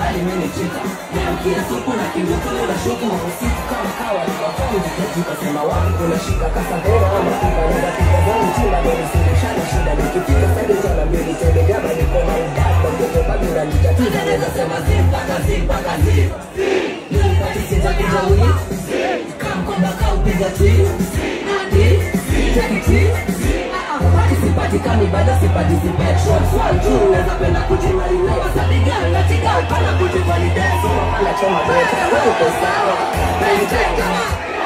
kali mimi chika Niamkia siku na kingo kule na shuku Usiku kama kawa ni wafamu Jikajuka sema wapi kuna shika Kasavera ama kiba Nida piga zangu chima Dori sindishana shida Nikifika sadi tana mbili Tele gaba niko na udada Mtoto bagi unanitatiza Neza sema zimpaka zimpaka zip Nipati sija kuja wii Kamkoba kaupiga twi Adi Take it twi sipatikani bado siparticipate shots one two naweza penda kujimarina wasabiga ngatika upana kujivalidate soma pala choma beta wewe uko sawa maintain kama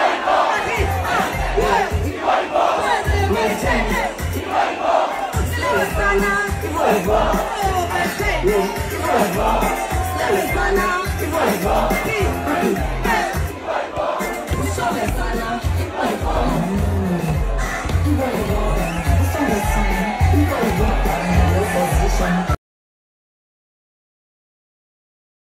maintain sana hivyo hivyo hivyo hivyo